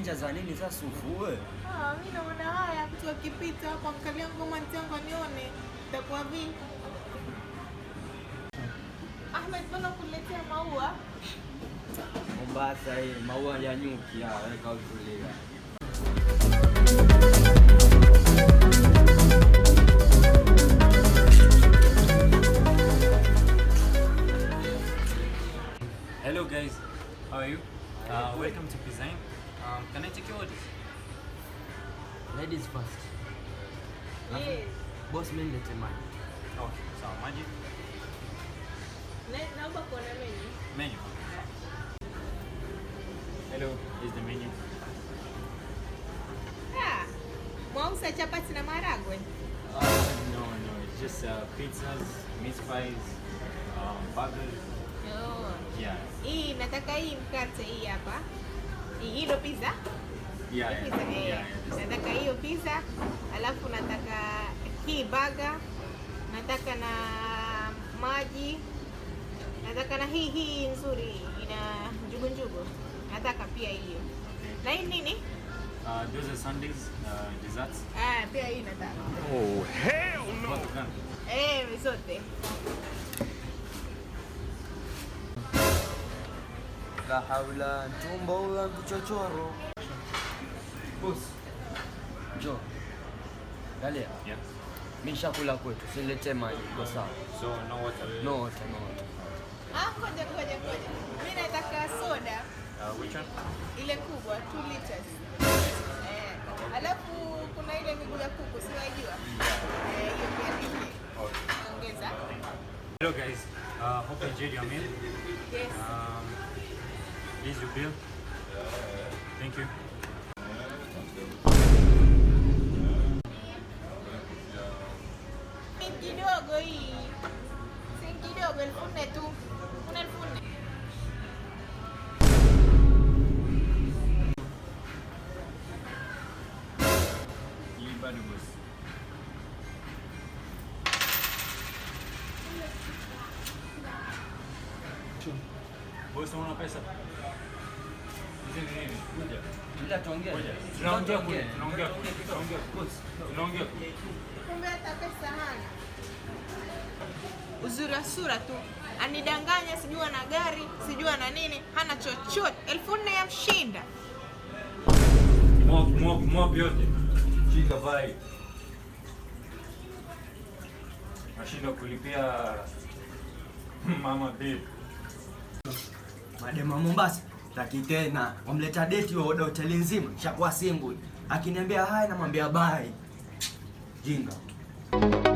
chenja za nini sasa ufue? Ah, mimi naona haya mtu akipita hapo angalia ngoma ntangu anione itakuwa vi. Ahmed, mbona kuletea maua? Mombasa hii maua ya nyuki ya weka utulia. Hello guys, how are you? Uh, welcome to Design. Um, can I take your orders? Ladies first. Yes. Boss mimi nilete maji. Oh, sawa, maji. Na- Naomba kuona menu. Menu. Hello, this is the menu. Ah, mwauza chapati na maharagwe. Uh, no, no, it's just uh, pizzas, meat pies, um, burgers. Oh. Yeah, Hii nataka hii mkate hii hapa. Hii hii ndo pizza. yeah, Hii yeah, pizza, yeah. eh. yeah, this- Nataka hiyo pizza, alafu nataka hii burger, nataka na maji, nataka na hii hii nzuri ina njugu njugu, nataka pia hiyo. Na hii nini? Uh, those are Sundays, uh, desserts. Ah, pia hii nataka. What the gun? Eh, zote. La haula tumbo ula mchochoro. Boss. Jo. Galia. Yeah. Mimi shakula kwetu, silete maji. Kwa sawa. So, no water. No water, no water. Ah, ngoja ngoja ngoja. Mimi nataka soda Uh, which one? ile kubwa 2 liters. Eh, alafu kuna ile miguu ya kuku, si wajua? Eh, hiyo pia nini? Okay. Ongeza. Hello guys, uh, hope you enjoyed your meal. Yes. Um, here's your bill. Thank you. Si kidogo hii. Si kidogo elfu nne tu. Kuna elfu nne. Hii bado boss. Boss, unaona pesa? Hizi ni nini? Kuja. Ila tuongee. Ngoja. Tunaongea kule, tunaongea kule, tunaongea kule. Tunaongea kule. Kumbe hata pesa hana. Uzuri wa sura tu. Anidanganya sijui ana gari, sijui ana nini, hana chochote. Elfu nne ya mshinda. Mop, mop, mop yote. Shika vai. Nashinda kulipia mama bill. Madema Mombasa taki tena wamleta deti wa oda hoteli nzima shakuwa single. Akiniambia hai namwambia bye. Jinga.